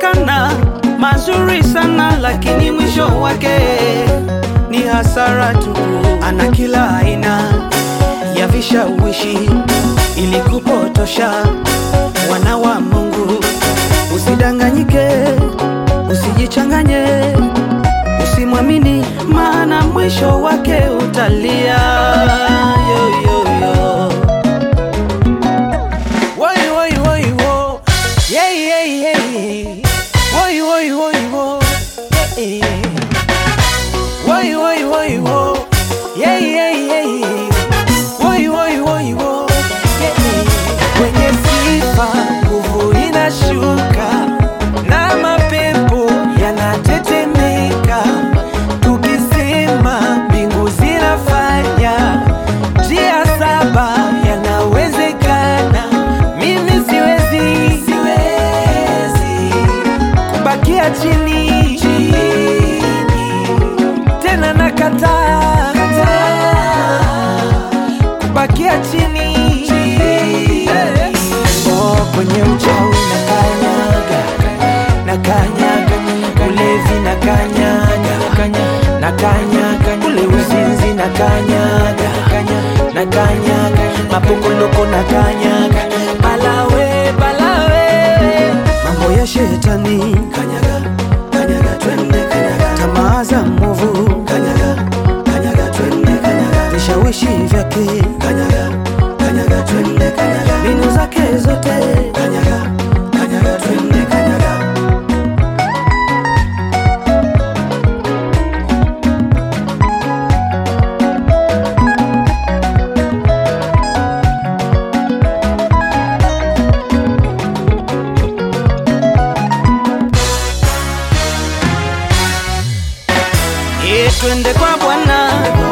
yanaonekana mazuri sana, lakini mwisho wake ni hasara tu. Ana kila aina ya vishawishi ili kupotosha wana wa Mungu. Usidanganyike, usijichanganye, usimwamini, maana mwisho wake utalia. Yo, yo, yo. Woi, woi, woi, wo. Yeah, yeah, yeah. Woi, woi, woi, wo. Yeah, yeah. Woi, woi, woi, wo. Yeah, yeah, yeah. Woi, woi, woi, wo. Yeah, yeah. Kwenye sifa nguvu inashuka na mapepo yanatetemeka, tukisema mbingu zinafanya njia saba yanawezekana. Mimi siwezi, siwezi kubakia chini, chini. tena nakataa, kataa kubakia chini, chini. Oh, kwenye uchawi na kanyaga na kanyaga ulevi na kanyaga na kanyaga ule uzinzi na kanyaga na kanyaga mapokoloko na kanyaga balawe balawe mambo ya shetani kanyaga kanyaga twende kanyaga tamaa za mwovu kanyaga kanyaga twende kanyaga vishawishi vyake kanyaga kanyaga twende kanyaga mbinu zake zote kanyaga kanyaga twende kanyaga Ye, twende kwa Bwana